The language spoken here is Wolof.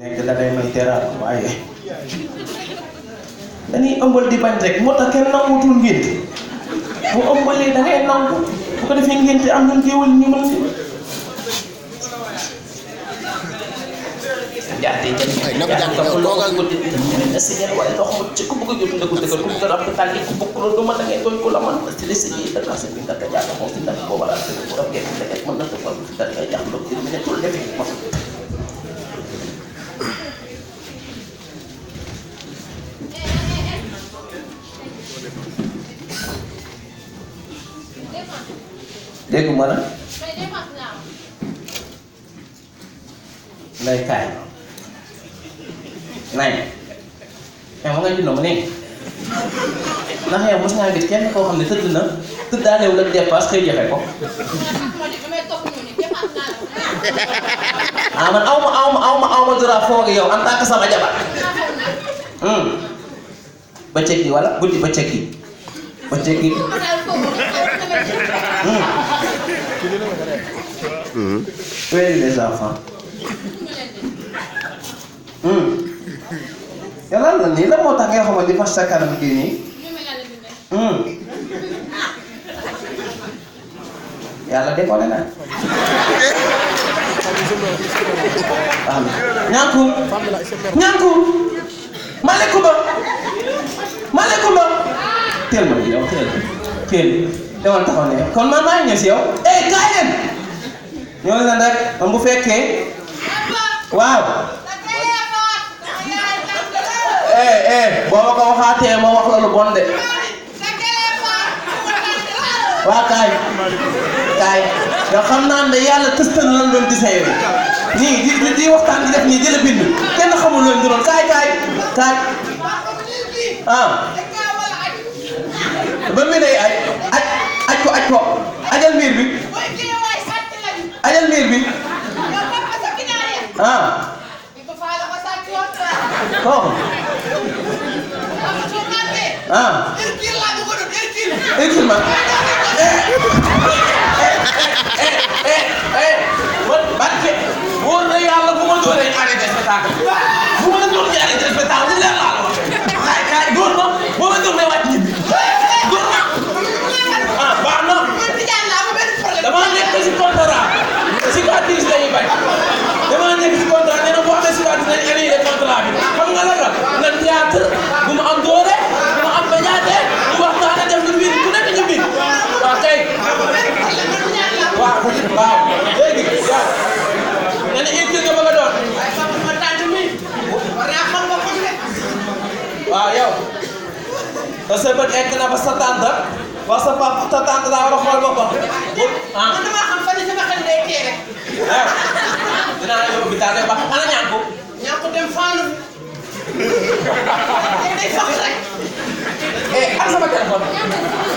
nekk da ngay may teral waaye dañuy ëmbal di bañ rek moo tax kenn nanguutul ngénte bu ëmbalee da ngay nangu bu ko defee ngénte am ñun géewal ñu mën si jaate jëm Ay, na ko jàng yow, toogal. guddi na si ngeen waaye ndox mu ci ku bëgg a jot ndëkku dëkkal ku bëgg a rab tàlli ku bëgg loolu du ma da ngay doon ko la man si li si ñi da ka bi nga ka jàng moom si ndax booba laa tëdd bu rafet nga def mën na ko fal da ngay jàng ndox ci ne tul def ma dégg ma na lay kaay nay yow nga jënd ma nii ndax yow mos ngaa gis kenn koo xam ne tëdd na tëddaanewul ak dépasse xëy joxe ko ah man aw ma aw ma aw ma aw ma dara foog yow en tant que sama jabar bëccëg gi wala guddi bëccëg gi bëccëg gi wéeri les enfants yàlla la nii la moo tax nga xamal di fas sa kanam kii nii yàlla décollé na am ñànku ñànku maaleykum maaleykum teel ma yow teel teel demal taxaw ne kon man maa ngi ñëw si yow eh kaay leen ñoo leen rek man bu fekkee waaw eh eh boo ma ko waxaatee ma wax la lu bon de waa kaay kaay yow xam naa ne yàlla tëstan lan doon di say nii di di di waxtaan di def nii di la bind kenn xamul loolu doon kaay kaay kaay ah ba mi day aj aj aj ko aj ko ajal miir bi ajal miir bi ah kooku ah Excuse-moi. man barke wóor na yàlla bu ma dooree arrêté spectacle bu ma la doon di arrêté spectacle lu leer laa la wax kaay kaay door ma boo ma door may wàcc ñibbi door ma ah baax na damaa nekk si contrat cicatrice la ñuy bañ damaa nekk si contrat nee na boo amee cicatrice dañuy annulé contrat bi xam nga la la na théâtre bu ma am doole bu ma am bañaate ñu waxtaan def ñu mbir ku nekk ñu mbir waaw kay waaw waaw léegi yow nga ne écrit nga bëgg a doon waaw yow ba sa bët egg na ba sa tante ba sa papa sa tante daa war a xool boppam ah ah dinaa la yóbbu hôpital ba ana ñaan ko eh am sama téléphone